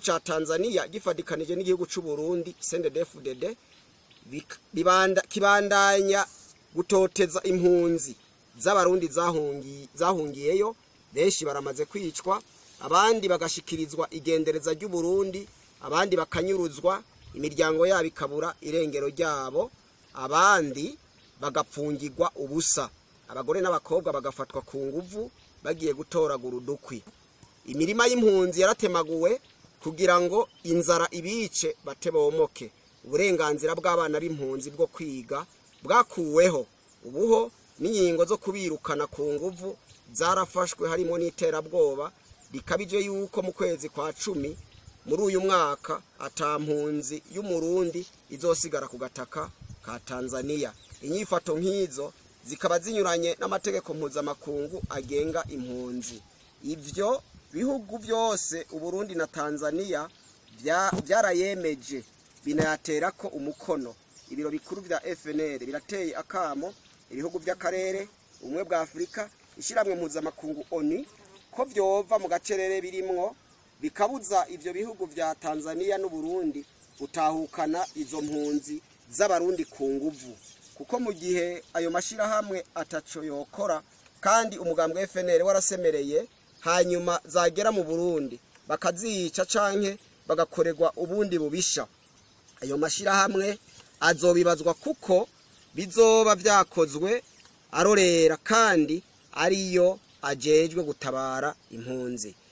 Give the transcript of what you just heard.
ca tanzania gifadikanije n'igihugu c'u burundi sndfdd bik- bibanda- kibandanya gutoteza impunzi z'abarundi zahungi- zahungiyeyo benshi baramaze kwicwa abandi bagashikirizwa igendereza ry'uburundi abandi bakanyuruzwa imiryango yabo ikabura irengero ryabo abandi bagapfungirwa ubusa abagore n'abakobwa bagafatwa ku nguvu bagiye gutoragura udukwi imirima y'impunzi yaratemaguwe kugira ngo inzara ibice bate bomoke uburenganzira bw'abana b'impunzi bwo kwiga bwakuweho ubuho n'inkingo zo kubirukana ku nguvu zarafashwe harimo n'iterabwoba rikabije yuko mu kwezi kwa cumi muri uyu mwaka ata mpunzi y'umurundi izosigara ku gataka ka tanzania inyifato nk'izo zikaba zinyuranye n'amategeko mpuzamakungu agenga impunzi ivyo bihugu byose uburundi na tanzania bya- byarayemeje binayaterako umukono ibiro bikuru vya fnr birateye akamo ibihugu by'akarere ubumwe bwa afurika ishyirahamwe mpuzamakungu oni ko vyova mu gacerere birimwo bikabuza ivyo bihugu vya tanzania n'uburundi gutahukana izo mpunzi z'abarundi ku nguvu kuko mu gihe ayo mashirahamwe ataco yokora kandi umugambwe wa FNL warasemereye hanyuma zagera mu Burundi bakazica canke bagakorerwa ubundi bubisha ayo mashirahamwe azobibazwa kuko bizoba vyakozwe arorera kandi ariyo ajejwe gutabara impunzi